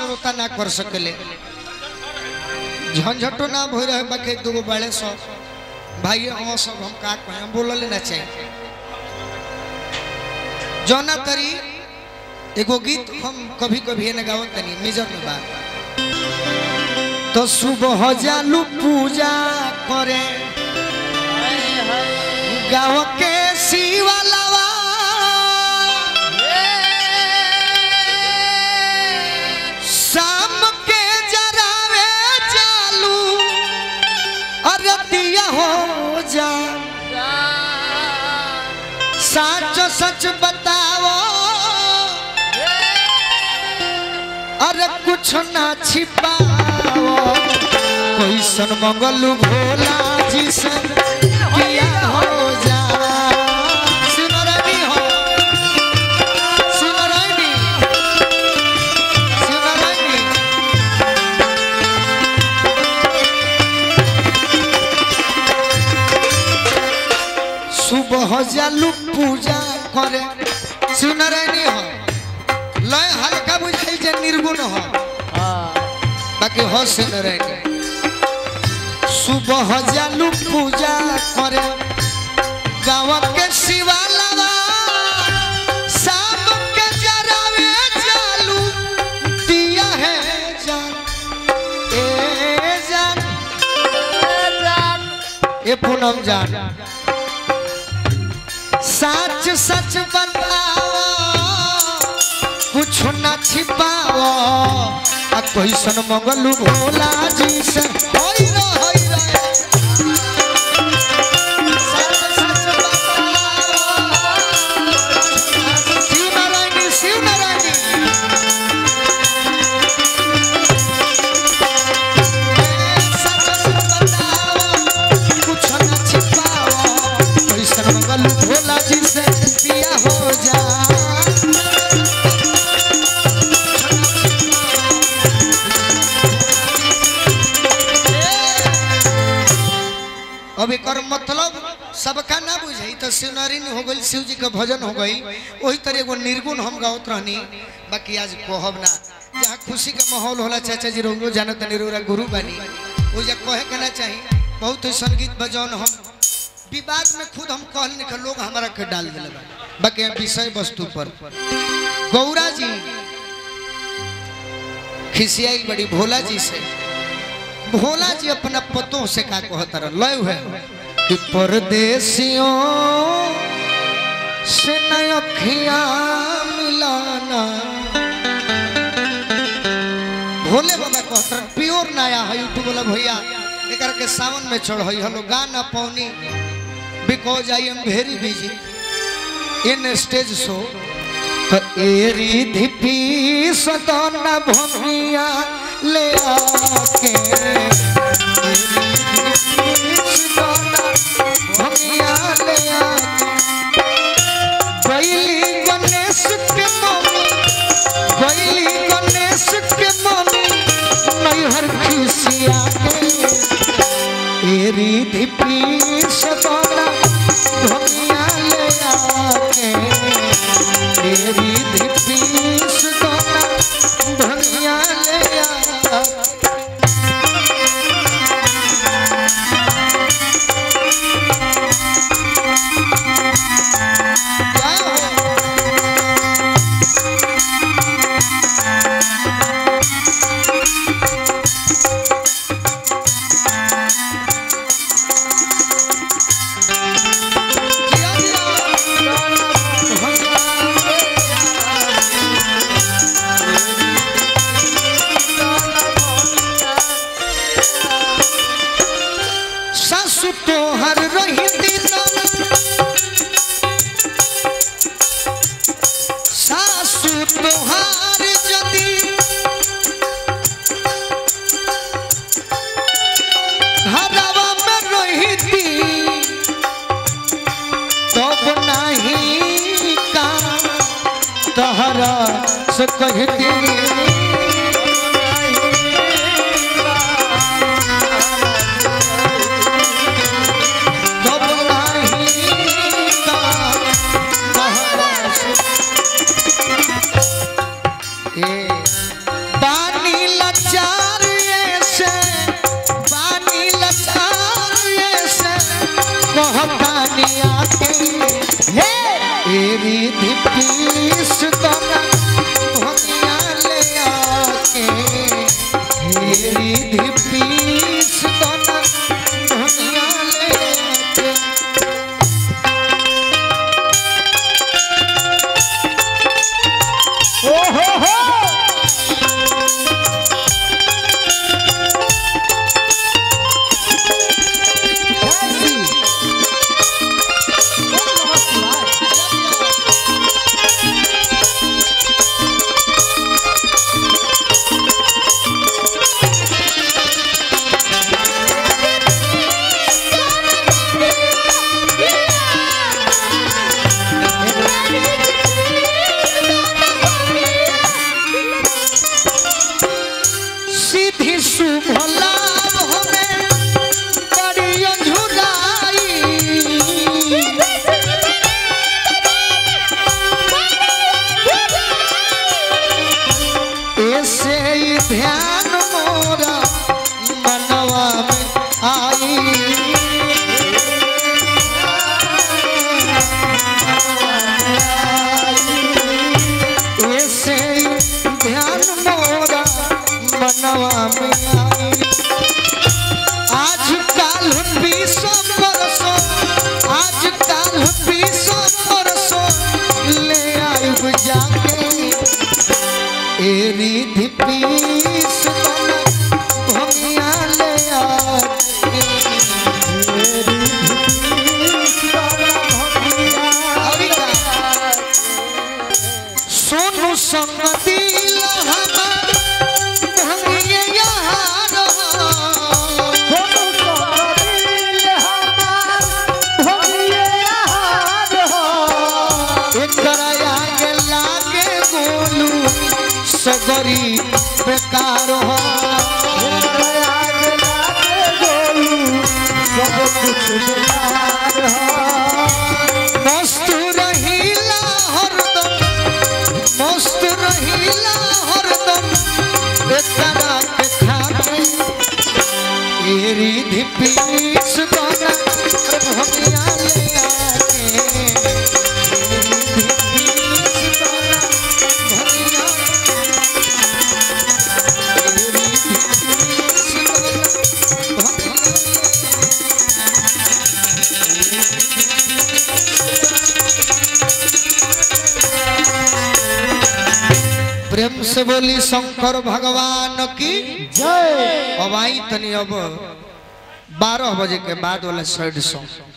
श्रोता ना कर सकले झंझटो ना भई रहे बाकी दूगो बड़े सब भाई हम सब हम का कहें हम बोलले ना चाहिए जौना तरी एगो गीत हम कभी कभी ने गावत तनी मेजर में बा तो सुबह जालू पूजा करे गाँव के शिवालावा शाम के जरावे चालू अरतिया हो जा सच सच बताओ अरे कुछ ना छिपाओ कोई सन मंगल भोला जी से किया हो जा सुनो रानी हो सुनो रानी सुनो रानी सुबह जालू पूजा करे सुन रानी हो लय हल्का बुझाई जे निर्गुण हो बाकी हो सुन रानी सुबह जालू पूजा करे गाँव के शिवालावा शाम के जरावे जालू दिया है जान ए जान ए पूनम जान सच सच बताओ कुछ न छिपाओ आ कोई सन मंगलू भोला जी से होई रे होई रे सच सच बताओ शिव नारायणी शिव नारायणी सच सच बताओ कुछ न छिपाओ कोई सन मंगलू भोला जी से पिया हो जा अब एक मतलब सबका ना बुझे तो शिवनारी हो गई शिव जी का भजन हो गई वही तरह एगो निर्गुण हम गावत रहनी बाकी आज कहब ना जहाँ खुशी का माहौल होला चाचा जी रोगो जानो तनी रोरा गुरु बनी वो जा कहे के ना चाहिए बहुत ही संगीत बजौन हम विवाद में खुद हम कहल निकल लोग हमारा के डाल दिले बा बाकी हम विषय वस्तु पर गौरा जी खिसियाई बड़ी भोला जी से भोला जी अपना पतों से का कहता रह लय है कि परदेसियों से नखिया मिलाना भोले बाबा कहता प्योर नया है यूट्यूब वाला भैया एक के सावन में चढ़ हलो गाना पौनी because I am very busy in stage show तो एरी धिपी सदन भमिया ले आके एरी धिपी सदन भमिया ले आके गईली गणेश के मम्मी गईली गणेश के मम्मी नैहर खुशिया के एरी धिपी सदन भमिया ले आके तेरी दीपीस दोना धनिया ले आ सासु तोहर रही दिन सासु तोहार जदी घरवा में रही तब नहीं का तहरा से कहती तब नहीं का तहरा से ए बानी कहतानिया के हे एरी दीपीस दोना भंगिया ले आके एरी दीपीस दोना भंगिया ले आके ओ हो हो कैसी ओम नमः शिवाय सीधी शुभ लाभ हमें बड़ी अझुराई ऐसे ही ध्यान मोरा मनवा में आई ऐसे ही ध्यान मोरा मनवा में आई आज काल बीसो परसो आज काल बीसो परसो ले आइब जाके एरी धिपीस बना भंगिया ले आके एरी धिपीस बना भंगिया अरे का? सोनू संग दिल हमार भंगिया यहाँ रहा। सोनू सोहरिल हमार भगिए हार हो एकरा आगे लागे गोलू सगरी बेकार हो आग लागे गोलू सब कुछ बेकार हो मस्त रहीला हरदम मस्त रहीला हरदम एकरा के खाते एरी धिपीस बना भगिया ले आके एरी धिपीस बना भगिया एरी धिपीस बना भगिया प्रेम से बोली शंकर भगवान की जय अब आई तनी अब बारह बजे के बाद वाला साइड सॉन्ग